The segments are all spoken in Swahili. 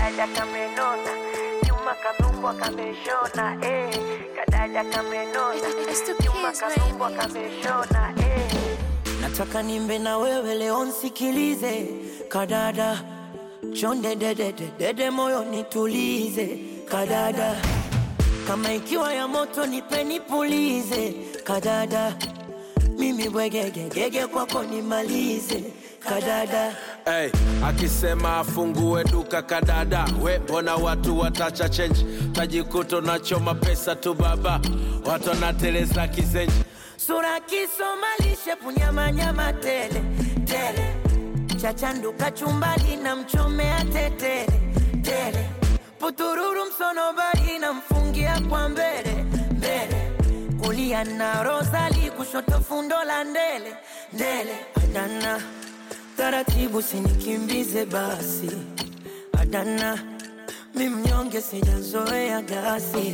kadada kamenona nyuma kanumbwa kameshona eh. kadada kamenona It's the nyuma kids, kanumbwa baby. kameshona eh. nataka nimbe na wewe leo nsikilize kadada chonde dedede dede moyo nitulize kadada kama ikiwa ya moto nipe nipulize kadada mimi bwegegegege kwako nimalize kadada Hey, akisema afungue duka kadada, we mbona watu watacha change, tajikuta nachoma pesa tu baba, watu wanateleza kizenji. sura kisomalishe punyamanyama tele tele chachanduka chumbali na mchomea tetele tele putururu msonobari na mfungia kwa mbele mbele kulia na rosali kushoto fundo la ndele ndele adana taratibu sinikimbize basi adana mi mnyonge sijazoea gasi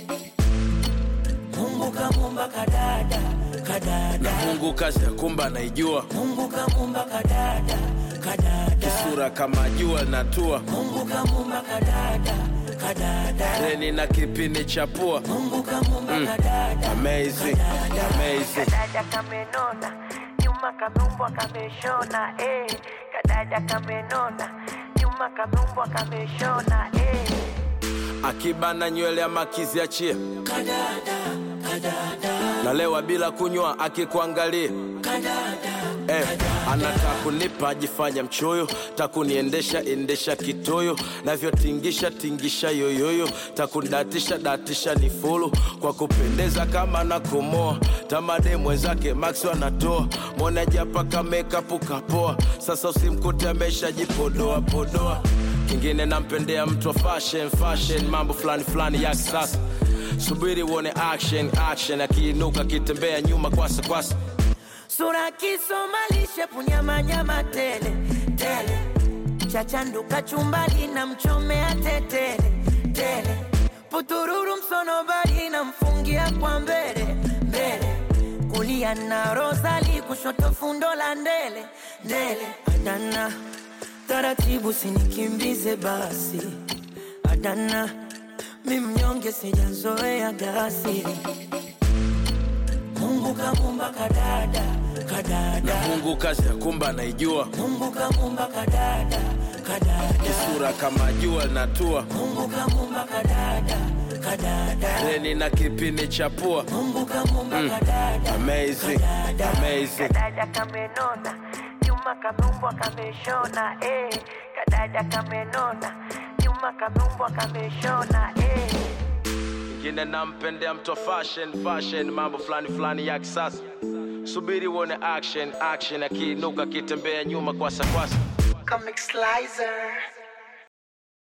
Mungu kamumba kadada kadada Mungu kazi ya kumba naijua, Mungu kamumba kadada kadada sura kama jua linatua, Mungu kamumba kadada kadada reni na kipini cha pua. Mungu kamumba kadada Amazing, kadada. amazing. kadada kamenona nyuma kanumbwa kameshona eh. kadada kamenona nyuma kanumbwa kameshona eh. Akibana nywele ya makizi achie, kadada kadada nalewa bila kunywa akikuangalia kadada Eh, anataka kunipa ajifanya mchoyo, takuniendesha endesha kitoyo, navyotingisha tingisha yoyoyo, takundatisha datisha ni fulu kwa kupendeza kama na kumoa tamade mwenzake Max anatoa mwonaji hapa kamekapu kapoa, sasa usimkute ameshajipodoa podoa. Kingine nampendea mtu wa fashion fashion, mambo fulani fulani ya kisasa. Subiri uone action action, akiinuka akitembea nyuma kwasa kwasa sura kisomalishe punyamanyama tele tele chachanduka chumbali na mchomea tetele tele putururu msonobari na mfungia kwa mbele mbele kulia na rosali kushoto fundo la ndele ndele adana taratibu sinikimbize basi adana mi mnyonge sijazoea gasi Mungu kamumba kadada kadada Mungu kazi ya kumba naijua, Mungu kamumba kadada kadada sura kama jua linatua, Mungu kamumba kadada kadada reni na kipini cha pua. Mungu kamumba kadada Amazing, kadada. amazing. kadada kamenona nyuma kanumbwa kameshona eh. kadada kamenona nyuma kanumbwa kameshona eh. Kingine nampendea mtu wa fashion fashion, mambo fulani fulani ya kisasa. Subiri uone action action, akiinuka akitembea nyuma kwasa kwasa. Comic Slicer.